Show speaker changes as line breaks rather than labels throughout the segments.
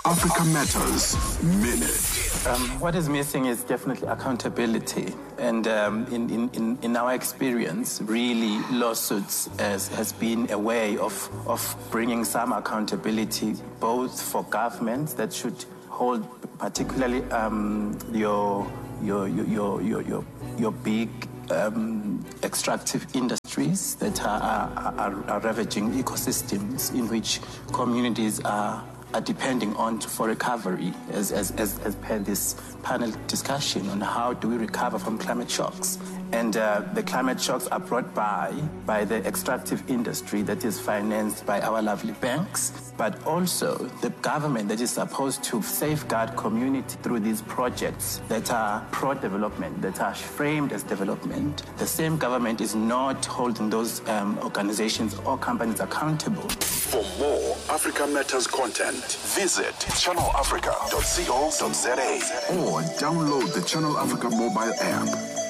Africa Matters Minute.
Um, what is missing is definitely accountability. And um, in, in, in, in our experience, really, lawsuits has, has been a way of, of bringing some accountability, both for governments that should hold particularly um, your, your, your, your, your, your, your big um, extractive industries that are, are, are, are ravaging ecosystems in which communities are are depending on for recovery as, as, as, as per this panel discussion on how do we recover from climate shocks. And uh, the climate shocks are brought by by the extractive industry that is financed by our lovely banks, but also the government that is supposed to safeguard community through these projects that are pro-development, that are framed as development. The same government is not holding those um, organizations or companies accountable.
For more Africa Matters content, visit channelafrica.co.za or download the Channel Africa mobile app.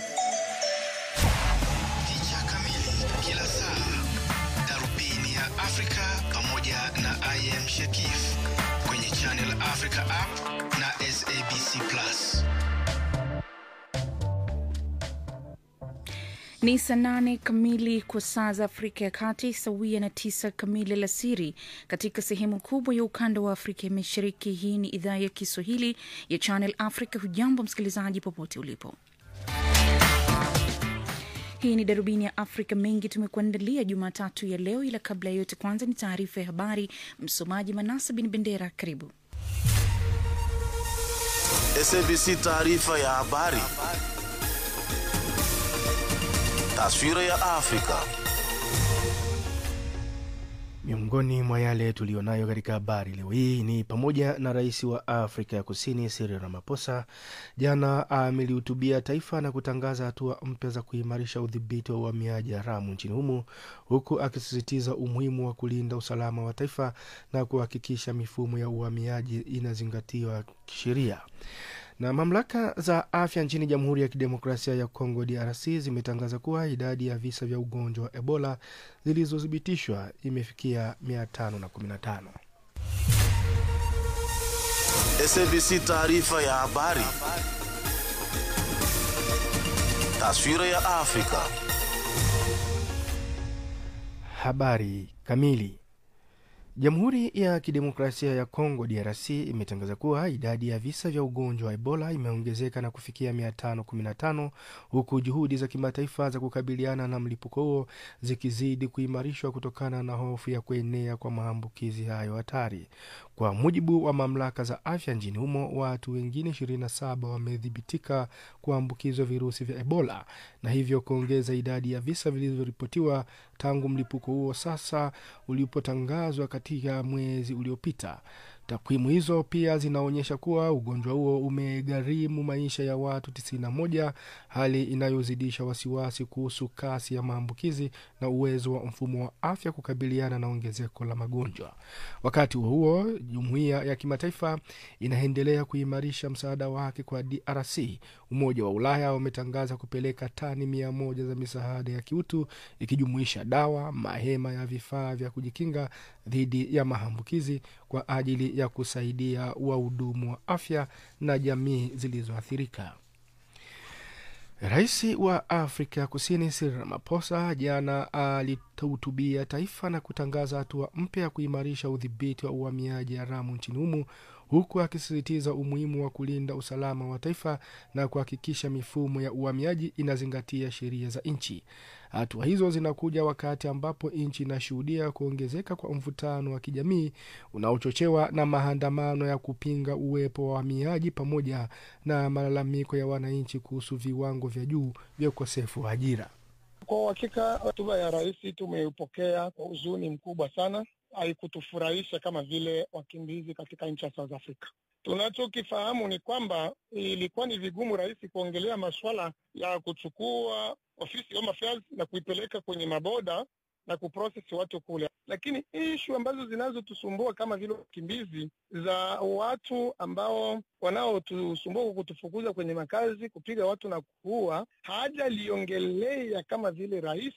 Picha kamili kila saa, darubini ya Afrika pamoja na IM Shakif kwenye Channel Africa app na SABC Plus.
Ni saa nane kamili kwa saa za Afrika ya Kati, sawia na tisa kamili alasiri katika sehemu kubwa ya ukanda wa Afrika ya Mashariki. Hii ni idhaa ya Kiswahili ya Channel Africa. Hujambo msikilizaji, popote ulipo. Hii ni darubini ya Afrika. Mengi tumekuandalia Jumatatu ya leo, ila kabla ya yote, kwanza ni taarifa ya habari. Msomaji Manasa Bin Bendera, karibu.
SABC taarifa ya habari. Taswira ya Afrika.
Miongoni mwa yale tuliyonayo katika habari leo hii ni pamoja na rais wa Afrika ya Kusini Cyril Ramaphosa jana amelihutubia taifa na kutangaza hatua mpya za kuimarisha udhibiti wa uhamiaji haramu nchini humo, huku akisisitiza umuhimu wa kulinda usalama wa taifa na kuhakikisha mifumo ya uhamiaji inazingatiwa kisheria na mamlaka za afya nchini Jamhuri ya Kidemokrasia ya Kongo DRC zimetangaza kuwa idadi ya visa vya ugonjwa wa Ebola zilizothibitishwa imefikia 515.
SABC taarifa ya habari. Taswira ya Afrika.
Habari kamili. Jamhuri ya Kidemokrasia ya Kongo DRC imetangaza kuwa idadi ya visa vya ugonjwa wa Ebola imeongezeka na kufikia 515 huku juhudi za kimataifa za kukabiliana na mlipuko huo zikizidi kuimarishwa kutokana na hofu ya kuenea kwa maambukizi hayo hatari. Kwa mujibu wa mamlaka za afya nchini humo, watu wengine 27 wamedhibitika kuambukizwa virusi vya Ebola na hivyo kuongeza idadi ya visa vilivyoripotiwa tangu mlipuko huo sasa ulipotangazwa katika mwezi uliopita. Takwimu hizo pia zinaonyesha kuwa ugonjwa huo umegharimu maisha ya watu 91, hali inayozidisha wasiwasi kuhusu kasi ya maambukizi na uwezo wa mfumo wa afya kukabiliana na ongezeko la magonjwa. Wakati huo huo, jumuiya ya kimataifa inaendelea kuimarisha msaada wake kwa DRC. Umoja wa Ulaya umetangaza kupeleka tani mia moja za misaada ya kiutu ikijumuisha dawa, mahema ya vifaa vya kujikinga dhidi ya maambukizi kwa ajili ya kusaidia wahudumu wa afya na jamii zilizoathirika. Rais wa Afrika Kusini Cyril Ramaphosa jana alihutubia taifa na kutangaza hatua mpya ya kuimarisha udhibiti wa uhamiaji haramu nchini humo huku akisisitiza umuhimu wa kulinda usalama wa taifa na kuhakikisha mifumo ya uhamiaji inazingatia sheria za nchi. Hatua hizo zinakuja wakati ambapo nchi inashuhudia kuongezeka kwa mvutano wa kijamii unaochochewa na maandamano ya kupinga uwepo wa wahamiaji pamoja na malalamiko ya wananchi kuhusu viwango vya juu vya ukosefu wa ajira.
Kwa uhakika hotuba ya rais tumeipokea kwa huzuni mkubwa sana. Haikutufurahisha kama vile wakimbizi katika nchi ya South Africa. Tunachokifahamu ni kwamba ilikuwa ni vigumu rais kuongelea masuala ya kuchukua ofisi ya Home Affairs na kuipeleka kwenye maboda na kuprocess watu kule, lakini ishu ambazo zinazotusumbua kama vile wakimbizi za watu ambao wanaotusumbua kwa kutufukuza kwenye makazi, kupiga watu na kuua, hajaliongelea kama vile rais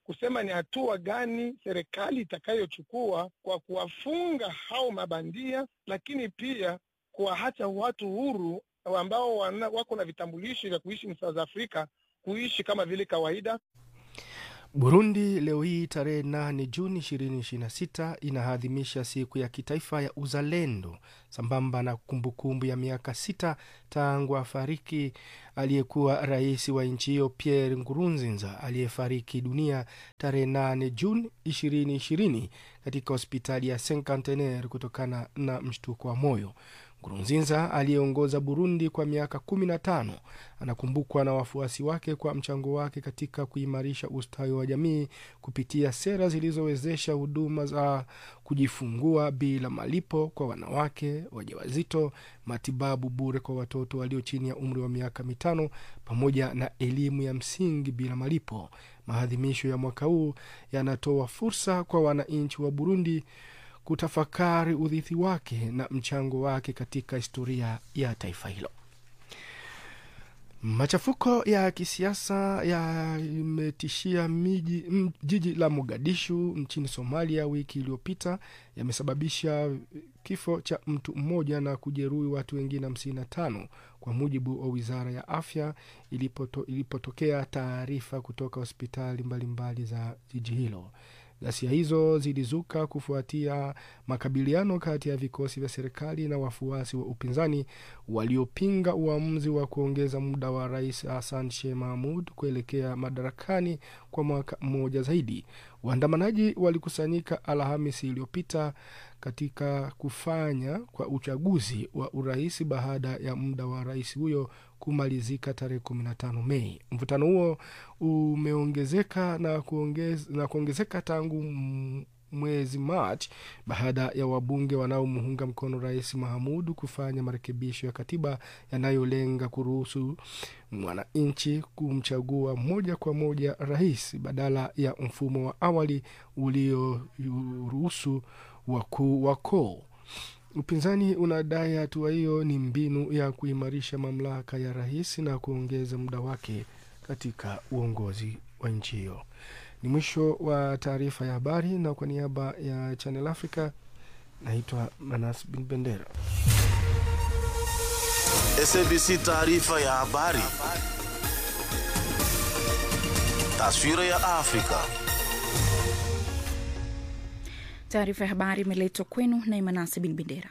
kusema ni hatua gani serikali itakayochukua kwa kuwafunga hao mabandia, lakini pia kuwaacha watu huru ambao wana, wako na vitambulisho vya kuishi South Africa kuishi kama vile kawaida.
Burundi leo hii tarehe 8 Juni 2026 inaadhimisha siku ya kitaifa ya uzalendo sambamba na kumbukumbu ya miaka sita tangu afariki aliyekuwa rais wa nchi hiyo Pierre Nkurunziza aliyefariki dunia tarehe 8 Juni 2020 katika hospitali ya Cinquantenaire kutokana na mshtuko wa moyo. Nkurunziza aliyeongoza Burundi kwa miaka kumi na tano anakumbukwa na wafuasi wake kwa mchango wake katika kuimarisha ustawi wa jamii kupitia sera zilizowezesha huduma za kujifungua bila malipo kwa wanawake wajawazito, matibabu bure kwa watoto walio chini ya umri wa miaka mitano, pamoja na elimu ya msingi bila malipo. Maadhimisho ya mwaka huu yanatoa fursa kwa wananchi wa Burundi kutafakari urithi wake na mchango wake katika historia ya taifa hilo. Machafuko ya kisiasa yametishia miji m- jiji la Mogadishu nchini Somalia wiki iliyopita yamesababisha kifo cha mtu mmoja na kujeruhi watu wengine 55 kwa mujibu wa wizara ya afya ilipoto, ilipotokea taarifa kutoka hospitali mbalimbali za jiji hilo. Ghasia hizo zilizuka kufuatia makabiliano kati ya vikosi vya serikali na wafuasi wa upinzani waliopinga uamuzi wa kuongeza muda wa rais Hassan Sheikh Mahmud kuelekea madarakani kwa mwaka mmoja zaidi. Waandamanaji walikusanyika Alhamisi iliyopita katika kufanya kwa uchaguzi wa urais baada ya muda wa rais huyo kumalizika tarehe 15 Mei. Mvutano huo umeongezeka na, kuongez, na kuongezeka tangu m- mwezi Machi baada ya wabunge wanaomuunga mkono rais Mahamud kufanya marekebisho ya katiba yanayolenga kuruhusu mwananchi kumchagua moja kwa moja rais badala ya mfumo wa awali ulioruhusu wakuu wa koo. Upinzani unadai hatua hiyo ni mbinu ya kuimarisha mamlaka ya rais na kuongeza muda wake katika uongozi wa nchi hiyo. Ni mwisho wa taarifa ya habari, na kwa niaba ya Channel Africa naitwa Manas Bin Bendera.
SABC taarifa ya habari. Taswira ya Afrika.
Taarifa ya habari imeletwa kwenu na Imanasi Bin Bendera.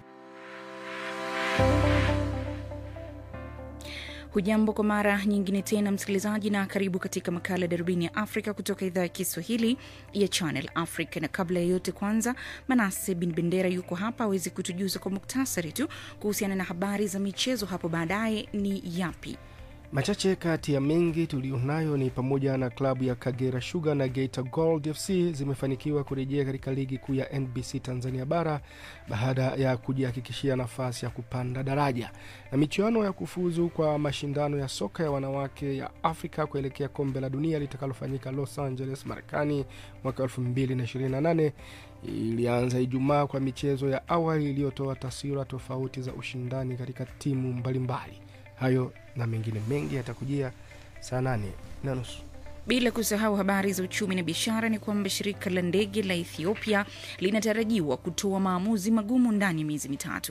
Hujambo kwa mara nyingine tena msikilizaji, na karibu katika makala ya darubini ya Afrika kutoka idhaa ya Kiswahili ya Channel Africa. Na kabla ya yote, kwanza Manase Bin Bendera yuko hapa awezi kutujuza kwa muktasari tu kuhusiana na habari za michezo hapo baadaye ni yapi?
Machache kati ya mengi tuliyonayo ni pamoja na klabu ya Kagera Sugar na Geita Gold FC zimefanikiwa kurejea katika ligi kuu ya NBC Tanzania bara baada ya kujihakikishia nafasi ya kupanda daraja, na michuano ya kufuzu kwa mashindano ya soka ya wanawake ya Afrika kuelekea kombe la dunia litakalofanyika Los Angeles, Marekani mwaka 2028 ilianza Ijumaa kwa michezo ya awali iliyotoa taswira tofauti za ushindani katika timu mbalimbali. Hayo na mengine mengi yatakujia saa nane na nusu.
Bila kusahau habari za uchumi na biashara, ni kwamba shirika la ndege la Ethiopia linatarajiwa kutoa maamuzi magumu ndani ya miezi mitatu.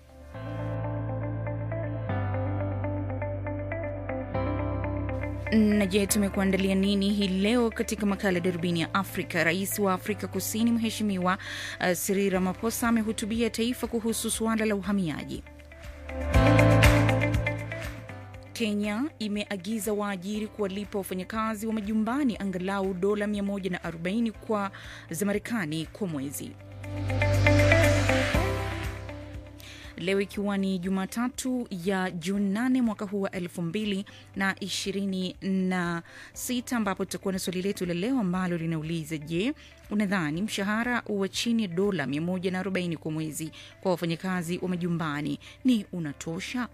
Na je, tumekuandalia nini hii leo katika makala ya darubini ya Afrika? Rais wa Afrika Kusini Mheshimiwa uh, Cyril Ramaphosa amehutubia taifa kuhusu suala la uhamiaji. Kenya imeagiza waajiri kuwalipa wafanyakazi wa majumbani angalau dola 140 kwa za Marekani kwa mwezi. Leo ikiwa ni Jumatatu ya Juni 8 mwaka huu wa 2026 ambapo tutakuwa na swali letu la leo ambalo linauliza je, unadhani mshahara wa chini ya dola 140 kwa mwezi kwa wafanyakazi wa majumbani ni unatosha?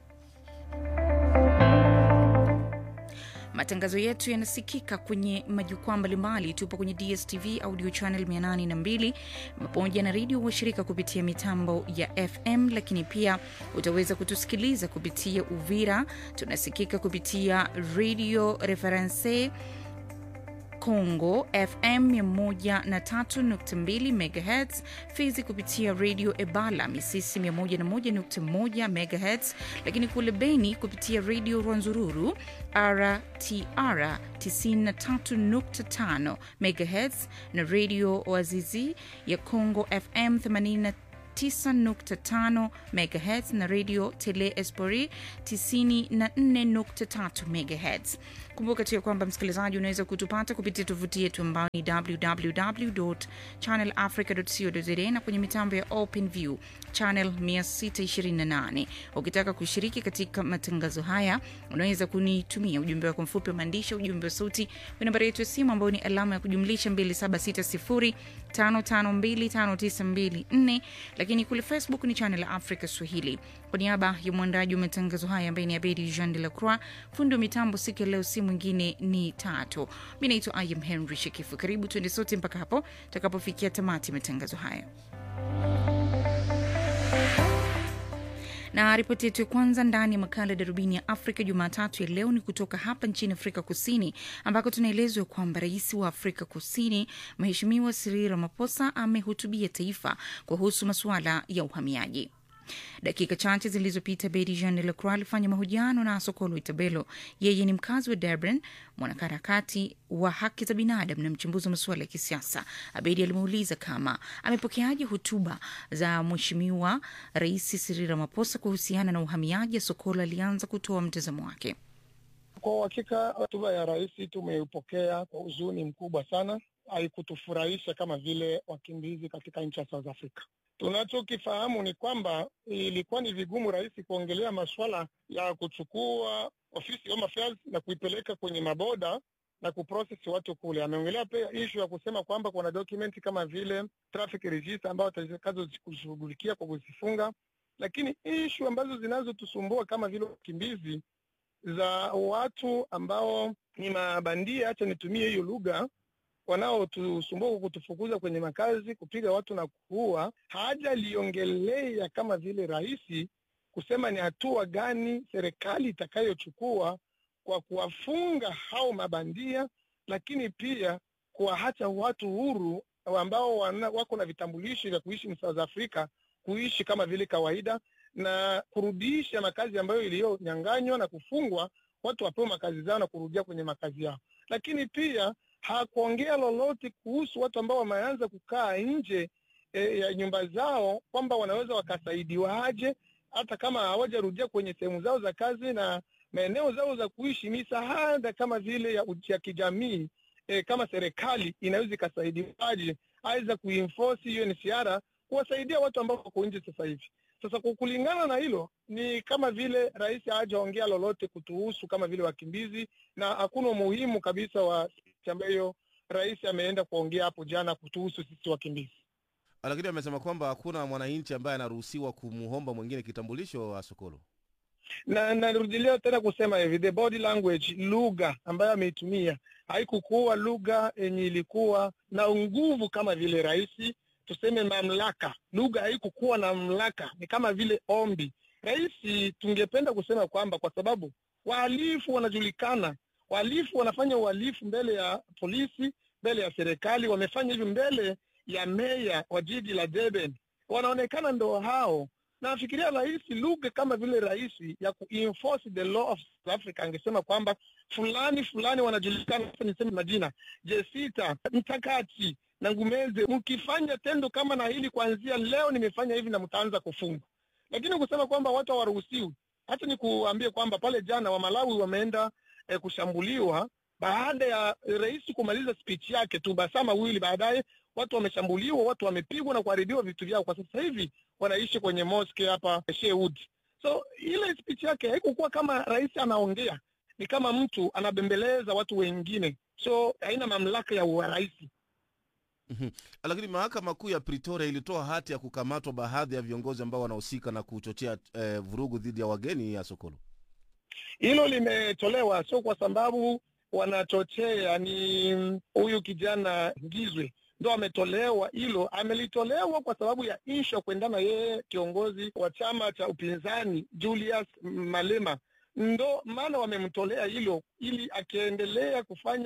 Matangazo yetu yanasikika kwenye majukwaa mbalimbali. Tupo kwenye DSTV audio channel 802 pamoja na redio washirika kupitia mitambo ya FM, lakini pia utaweza kutusikiliza kupitia Uvira. Tunasikika kupitia Radio Reference Congo FM 103.2 MHz, Fizi kupitia Radio Ebala Misisi 101.1 MHz, lakini kule Beni kupitia Radio Rwanzururu RTR 93.5 MHz na Radio Oazizi ya Congo FM 80 9.5 MHz na radio Tele Espori 94.3 MHz. Kumbuka tu ya kwamba msikilizaji, unaweza kutupata kupitia tovuti yetu ambayo ni www.channelafrica.co.za na kwenye mitambo ya OpenView channel 628. Ukitaka kushiriki katika matangazo haya, unaweza kunitumia ujumbe wako mfupi wa maandishi, ujumbe wa sauti kwa nambari yetu ya simu ambayo ni alama ya kujumlisha 276055259254 lakini kule Facebook ni channel Africa Swahili. Kwa niaba ya mwandaji wa matangazo haya ambaye ni Abedi Jean de la Croix, fundi wa mitambo siku ya leo, si mwingine ni Tatu. Mi naitwa Im Henry Shekifu. Karibu tuende sote mpaka hapo tutakapofikia tamati ya matangazo haya. na ripoti yetu ya kwanza ndani ya makala ya darubini ya Afrika Jumatatu ya leo ni kutoka hapa nchini Afrika Kusini, ambako tunaelezwa kwamba rais wa Afrika Kusini Mheshimiwa Cyril Ramaphosa amehutubia taifa kuhusu masuala ya uhamiaji. Dakika chache zilizopita Bedi Jean de Lacroix alifanya mahojiano na Sokolo Itabelo. Yeye ni mkazi wa Durban, mwanaharakati wa haki za binadamu na mchambuzi wa masuala ya kisiasa. Abedi alimuuliza kama amepokeaje hotuba za Mheshimiwa Rais Cyril Ramaphosa kuhusiana na uhamiaji. Sokolo alianza kutoa mtazamo wake.
Kwa uhakika hotuba ya rais tumeipokea kwa huzuni mkubwa sana. Haikutufurahisha kama vile wakimbizi katika nchi ya South Africa. Tunachokifahamu ni kwamba ilikuwa ni vigumu rais kuongelea masuala ya kuchukua ofisi Home Affairs na kuipeleka kwenye maboda na kuprocess watu kule. Ameongelea pia ishu ya kusema kwamba kuna document kama vile traffic register ambayo atakazo kushughulikia kwa kuzifunga, lakini ishu ambazo zinazotusumbua kama vile wakimbizi za watu ambao ni mabandia, acha nitumie hiyo lugha wanaotusumbua kwa kutufukuza kwenye makazi, kupiga watu na kuua, hajaliongelea kama vile rais kusema ni hatua gani serikali itakayochukua kwa kuwafunga hao mabandia, lakini pia kuwaacha watu huru ambao wana, wako na vitambulisho vya kuishi South Africa kuishi kama vile kawaida na kurudisha makazi ambayo iliyonyanganywa na kufungwa, watu wapewe makazi zao na kurudia kwenye makazi yao, lakini pia hakuongea lolote kuhusu watu ambao wameanza kukaa nje e, ya nyumba zao kwamba wanaweza wakasaidiwaje hata kama hawajarudia kwenye sehemu zao za kazi na maeneo zao za kuishi. Misaada kama vile ya, ya kijamii e, kama serikali inaweza ikasaidiwaje aweza kuenforce hiyo ni siara kuwasaidia watu ambao wako nje sasa hivi. Sasa kwa kulingana na hilo, ni kama vile rais hajaongea lolote kutuhusu kama vile wakimbizi, na hakuna umuhimu kabisa wa speech ambayo rais ameenda kuongea hapo jana kutuhusu sisi wakimbizi.
Lakini amesema kwamba hakuna mwananchi ambaye anaruhusiwa kumuomba mwingine kitambulisho wa Sokolo.
Na narudilia tena kusema hivi, the body language, lugha ambayo ameitumia haikukuwa lugha yenye ilikuwa na nguvu kama vile rais tuseme mamlaka. Lugha haikukuwa na mamlaka, ni kama vile ombi. Rais, tungependa kusema kwamba kwa sababu wahalifu wanajulikana, wahalifu wanafanya uhalifu mbele ya polisi, mbele ya serikali, wamefanya hivi mbele ya meya wa jiji la Durban, wanaonekana ndo hao. Nafikiria rais, lugha kama vile rais ya kuenforce the law of South Africa angesema kwamba fulani fulani wanajulikana, niseme majina, Jesita Mtakati na Ngumeze, mkifanya tendo kama na hili kuanzia leo nimefanya hivi na mtaanza kufungwa. Lakini kusema kwamba watu hawaruhusiwi, hata ni kuambie kwamba pale jana wa Malawi wameenda eh, kushambuliwa baada ya rais kumaliza speech yake tu, masaa mawili baadaye watu wameshambuliwa, watu wamepigwa na kuharibiwa vitu vyao. Kwa sasa hivi wanaishi kwenye mosque hapa Shewood. So ile speech yake haikukuwa kama rais anaongea, ni kama mtu anabembeleza watu wengine, so haina mamlaka ya urais.
Mhm. Lakini mahakama kuu ya Pretoria ilitoa hati ya kukamatwa baadhi ya viongozi ambao wanahusika na kuchochea eh, vurugu dhidi ya wageni ya Sokolo.
Hilo limetolewa sio kwa sababu wanachochea, ni huyu kijana Ngizwe ndo ametolewa hilo. Amelitolewa kwa sababu ya ishu ya kuendana yeye kiongozi wa chama cha upinzani Julius Malema, ndo maana wamemtolea hilo, ili akiendelea kufanya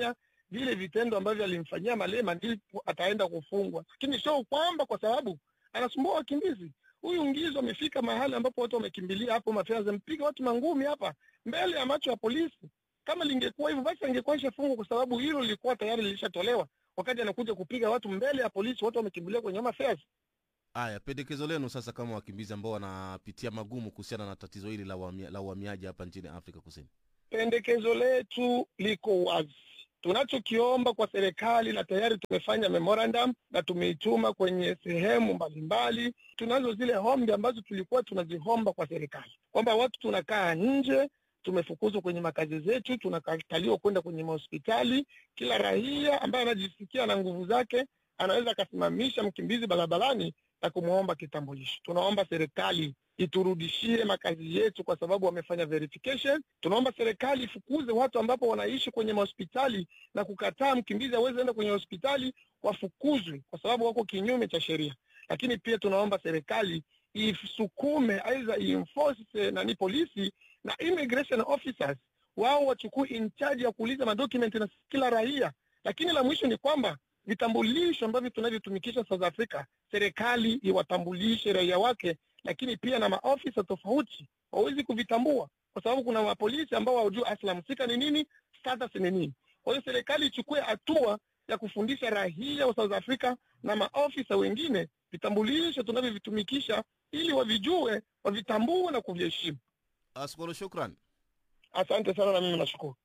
vile vitendo ambavyo alimfanyia Malema ndipo ataenda kufungwa, lakini sio kwamba kwa sababu anasumbua wakimbizi. Huyu Ngizo amefika mahali ambapo watu wamekimbilia hapo Mafia, mpiga watu mangumi hapa mbele ya macho ya polisi. Kama lingekuwa hivyo basi angekuwa ishafungwa, kwa sababu hilo lilikuwa tayari lilishatolewa wakati anakuja kupiga watu mbele ya polisi, watu wamekimbilia kwenye Home Affairs.
Haya, pendekezo lenu sasa, kama wakimbizi ambao wanapitia magumu kuhusiana na tatizo hili la uhamia- la uhamiaji hapa nchini Afrika Kusini.
Pendekezo letu liko wazi. Tunachokiomba kwa serikali, na tayari tumefanya memorandum na tumeituma kwenye sehemu mbalimbali. Tunazo zile hombi ambazo tulikuwa tunazihomba kwa serikali, kwamba watu tunakaa nje, tumefukuzwa kwenye makazi zetu, tunakataliwa kwenda kwenye mahospitali. Kila raia ambaye anajisikia na nguvu zake anaweza akasimamisha mkimbizi barabarani na kumwomba kitambulisho. Tunaomba serikali iturudishie makazi yetu kwa sababu wamefanya verification. Tunaomba serikali ifukuze watu ambapo wanaishi kwenye mahospitali na kukataa mkimbizi aweze enda kwenye hospitali, wafukuzwe kwa sababu wako kinyume cha sheria. Lakini pia tunaomba serikali isukume, aidha ienforce nani, polisi na immigration officers, wao wachukue in charge ya kuuliza madocument na kila raia. Lakini la mwisho ni kwamba vitambulisho ambavyo tunavyotumikisha South Africa, serikali iwatambulishe raia wake lakini pia na maofisa tofauti wawezi kuvitambua, kwa sababu kuna mapolisi ambao hawajui aslam sika ni nini, status ni nini. Kwa hiyo serikali ichukue hatua ya kufundisha raia wa South Africa na maofisa wengine vitambulisho tunavyovitumikisha, ili wavijue, wavitambue na kuviheshimu.
Askolo, shukran.
Asante sana, na mimi nashukuru.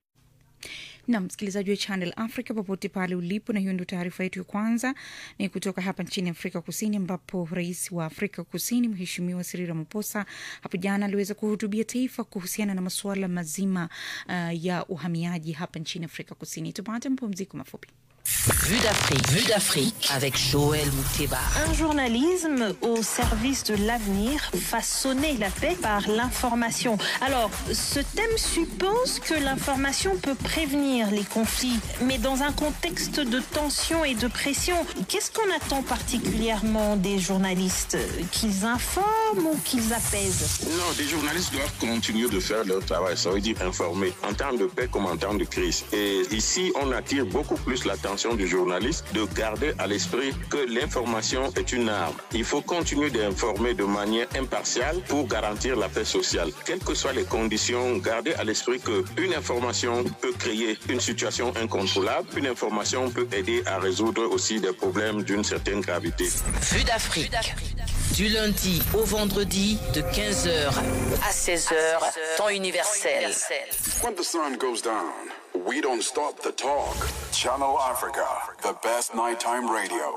na msikilizaji wa Channel Africa popote pale ulipo, na hiyo ndio taarifa yetu ya kwanza ni kutoka hapa nchini Afrika Kusini, ambapo rais wa Afrika Kusini Mheshimiwa Cyril Ramaphosa hapo jana aliweza kuhutubia taifa kuhusiana na masuala mazima uh, ya uhamiaji hapa nchini Afrika Kusini. Tupate mapumziko mafupi.
Vue d'Afrique. Vue d'Afrique avec Joël Mouteba.
Un journalisme au service de l'avenir, façonner la paix par l'information. Alors, ce thème suppose que l'information peut prévenir les conflits, mais dans un contexte de tension et de pression. Qu'est-ce qu'on attend particulièrement des journalistes Qu'ils informent ou qu'ils apaisent
Non, les journalistes doivent continuer de faire leur travail, ça veut dire informer, en temps de paix comme en temps de crise. Et ici, on attire beaucoup plus l'attention du journaliste de garder à l'esprit que l'information est une arme. Il faut continuer d'informer de manière impartiale pour garantir la paix sociale. Quelles que soient les conditions, garder à l'esprit qu'une information peut créer une situation incontrôlable, une information peut aider à résoudre aussi des problèmes d'une certaine gravité.
Vue d'Afrique. Du lundi au vendredi de 15h à 16h, temps universel.
When the sun goes down, we don't stop the talk. Channel Africa, the best nighttime radio.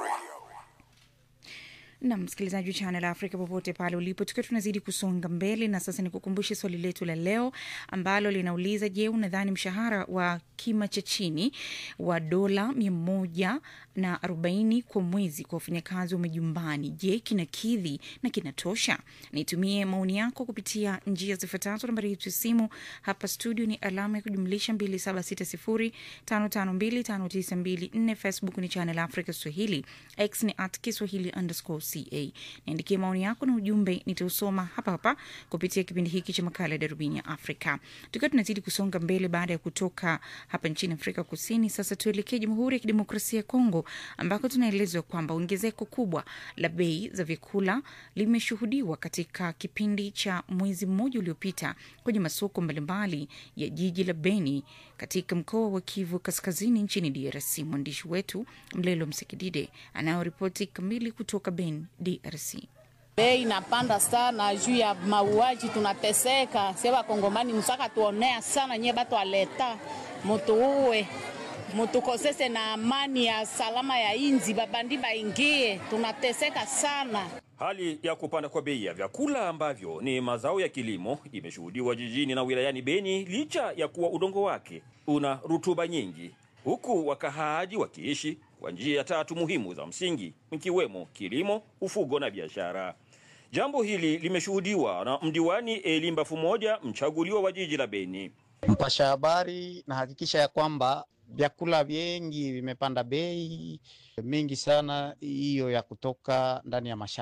na msikilizaji wa Channel Africa popote pale ulipo, tukiwa tunazidi kusonga mbele, na sasa nikukumbushe swali letu la leo ambalo linauliza: Je, unadhani mshahara wa kima cha chini wa dola mia moja na arobaini kwa mwezi kwa wafanyakazi wa majumbani, je, kinakidhi na kinatosha? Nitumie maoni yako kupitia njia zifuatazo. Nambari yetu ya simu hapa studio ni alama ya kujumlisha 276055259254. Facebook ni Channel Africa Swahili, X ni at Kiswahili underscore ca. Niandikie maoni yako na ujumbe, nitausoma hapa hapa kupitia kipindi hiki cha makala ya darubini ya Afrika. Tukiwa tunazidi kusonga mbele baada ya kutoka hapa nchini Afrika Kusini, sasa tuelekee Jamhuri ya Kidemokrasia ya Kongo ambako tunaelezwa kwamba ongezeko kubwa la bei za vyakula limeshuhudiwa katika kipindi cha mwezi mmoja uliopita kwenye masoko mbalimbali ya jiji la Beni katika mkoa wa Kivu Kaskazini nchini DRC. Mwandishi wetu Mlelo Msekidide anayoripoti kamili kutoka Beni, DRC.
Bei inapanda sana juu ya mauaji, tunateseka sie Wakongomani, msaka tuonea sana nye batu aleta mutu uwe mutukosese na amani ya salama ya inzi, babandi baingie, tunateseka sana.
Hali ya kupanda kwa bei ya vyakula ambavyo ni mazao ya kilimo imeshuhudiwa jijini na wilayani Beni licha ya kuwa udongo wake una rutuba nyingi, huku wakahaaji wakiishi kwa njia tatu muhimu za msingi ikiwemo kilimo, ufugo na biashara. Jambo hili limeshuhudiwa na mdiwani Elimba Fumoja, mchaguliwa wa jiji la Beni.
Mpasha habari nahakikisha ya kwamba vyakula vingi vimepanda bei mingi sana, hiyo ya kutoka ndani ya mashamba.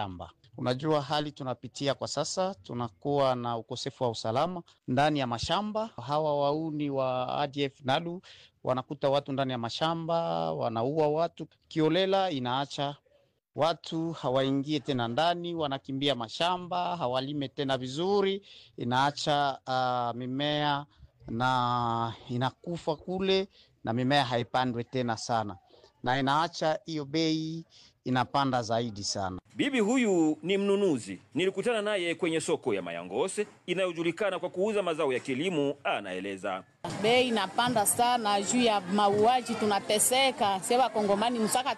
Unajua hali tunapitia kwa sasa, tunakuwa na ukosefu wa usalama ndani ya mashamba. Hawa wauni wa ADF NALU wanakuta watu ndani ya mashamba, wanaua watu kiolela, inaacha watu hawaingie tena ndani, wanakimbia mashamba, hawalime tena vizuri, inaacha uh, mimea na inakufa kule na mimea haipandwe tena sana, na inaacha hiyo bei inapanda zaidi sana.
Bibi huyu ni mnunuzi, nilikutana naye kwenye soko ya Mayangose inayojulikana kwa kuuza mazao ya kilimo. Anaeleza
bei inapanda sana juu ya mauaji, tunateseka sie Wakongomani, msaka